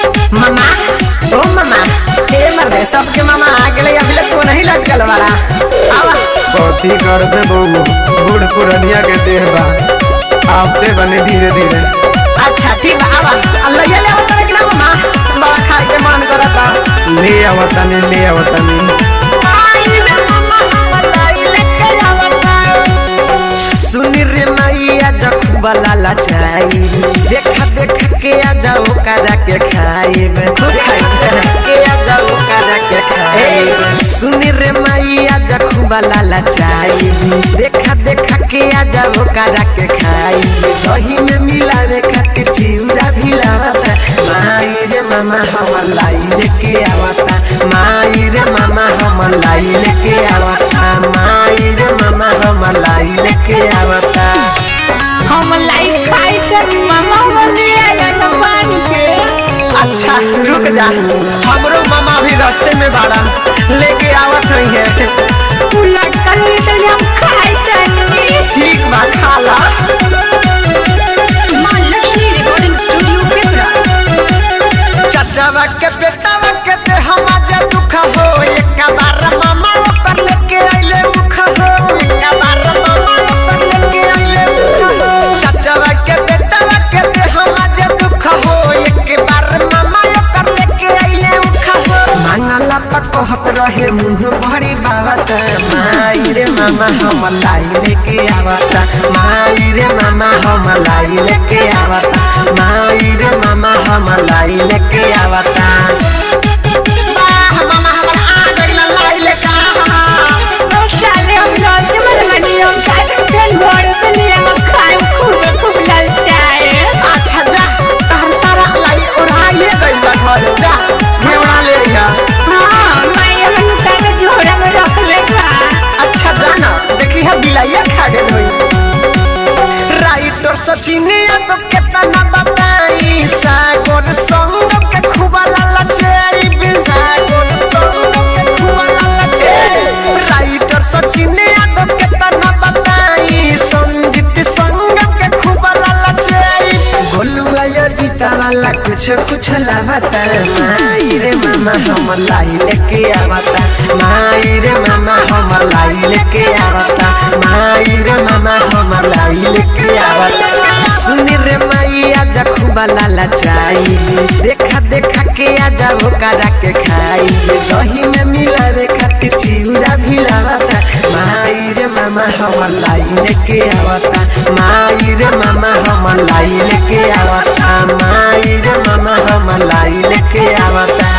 मामा ओ मामा हे मर्दे सबके मामा आ गेले अभी तक तो नहीं लटकल वाला आवा कथी करबे बहू बूढ़ पुरनिया के देह बा आपते बने धीरे धीरे अच्छा ठीक बा आवा अब ले ले आओ तोरे के ना मामा बड़ा खाए के मन करता ले आवतनी ले आवतनी आई रे मामा मलाई लेके आवता सुनी रे मैया जखुबा लाला चाई देखा देखा के आ जाओ करा के खाइब के आ जाओ करा के खाइब सुनी रे मैया जखुबा लाला चाई देखा देखा के आ जाओ करा के खाइब दही में मिलावे खातिर चिउरा भी लावता माई रे मामा हम लाई लेके आवता माई रे मामा हम लाई लेके आवता माई रे मामा हम लाई लेके आवता हम लाई खाई के मामा बने आया न पानी के अच्छा रुक जा हमरो मामा भी रास्ते में बाड़ा लेके आवत रही है तू लटकल नहीं तो हम खाई जानी ठीक बा खा ला माँ लक्ष्मी रिकॉर्डिंग स्टूडियो पिपरा चचावा के बेटावा के ते हम आज दुख हो एक बार मामा ओकर लेके आइले मुख हो एक बार मामा ओकर लेके आइले मुख हो चचावा के बेटावा के ते हम आज दुख हो एक बार मामा ओकर लेके आइले मुख हो मांगला पकहत रहे मुंह भरी बावत माई रे मामा हम लाई लेके आवता माई रे मामा हम लाई लेके आवता माई रे मामा हम लाई लेके आवता वाह मामा हमारा आ गइल लाई लेके ओ साले हम लोग के मन मनी हम खाए के फिर घर से लिए हम खाए खूब खूब ललचा है अच्छा जा तहर सारा लाई उड़ाइए गइल बा घर जा घेवड़ा ले जा हां मैं अपन का झोड़ा में रख ले खा अच्छा जाना देखी है बिलाइया खा गेल होई राइटर सचिनिया तो केतना बताई सागोर संग के खुबा लाला चेरी बिन सागोर संग के खुबा लाला चेरी राइटर सचिनिया तो केतना बताई संजीत संग के खुबा लाला चेरी गोलुआ या जीता वाला कुछ कुछ लावता माई रे मामा हम लाई लेके आवता माई रे मामा हम लाई लेके आवता माई रे मामा हम लाई लेके आवता सुनी रे मैया जखुबा लाला चाई देखा देखा के आ जाओ करा के खाई दही में मिलावे खातिर चिउरा भी लावता माई रे मामा हम लाई लेके आवता माई रे मामा हम लाई लेके आवता माई रे मामा हम लाई लेके आवता